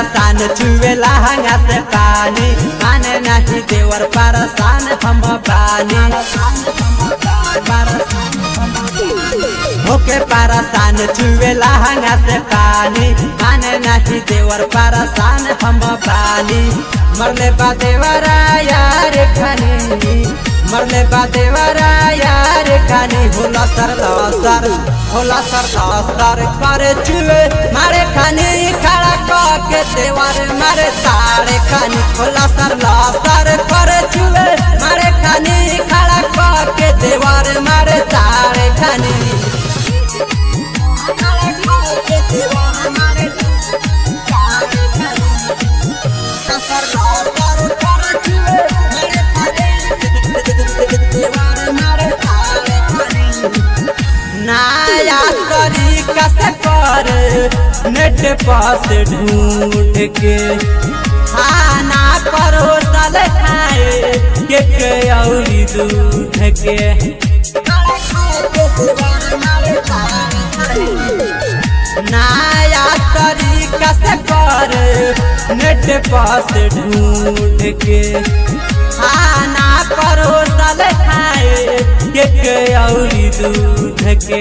परसान चुवेला हंगा से पानी माने नहीं देवर परसान हम बानी होके परसान चुवेला हंगा से पानी माने नहीं देवर परसान हम बानी मरले बा देवरा यार खानी मरले बा देवरा यार खानी होला सर सर होला सर सर करे चुए मारे खानी खड़ा क के देवर मारे तारे खानी होला सर सर करे चुए मारे खानी खड़ा क के देवर मारे तारे खानी नया तरीका से कर नेट पास ढूंढ के खाना परोसल खाए के के औरी दूध के नया तरीका से कर नेट पास ढूंढ के खाना परोसल खाए के के औरी दूध के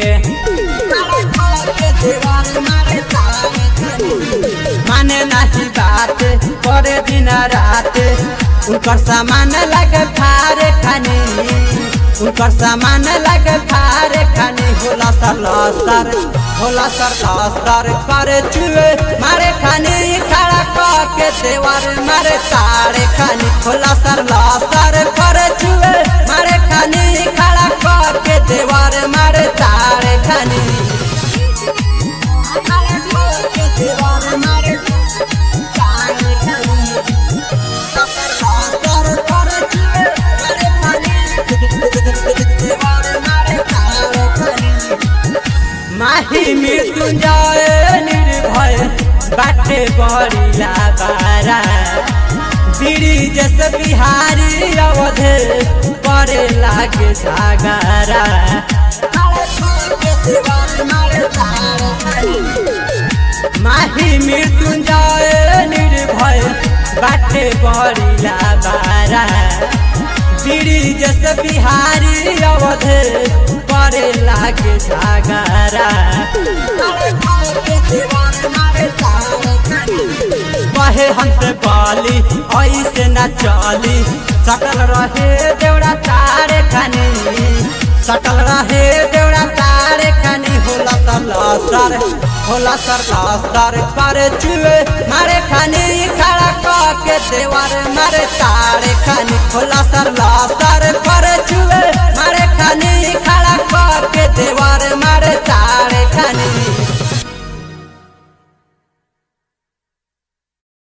माने नहीं बात करे दिन रात उनकर सामान लगे फारे खानी उनकर सामान लगे फारे खानी होला सर लसर होला सर लसर करे चुए मारे खानी खड़ा क के देवर मारे तारे खानी होला सर लसर करे चुए मारे खानी खड़ा क के देवर मारे तारे खानी माही मृत्युंजय निर्भय बाटे बड़िया बारा ब्रिज से बिहारी अवधे करे लागे सागारा माही मृत्युंजय निर्भय बाटे बड़िया बारा ब्रिज से बिहारी अवधे करे लागे सागारा कहे हमसे बाली ऐसे न चली सटल रहे देवड़ा तारे खानी सटल रहे देवड़ा तारे खानी होला सर लसर होला सर लसर करे चुए मारे खानी खड़ा क के देवर मारे तारे खानी होला सर लसर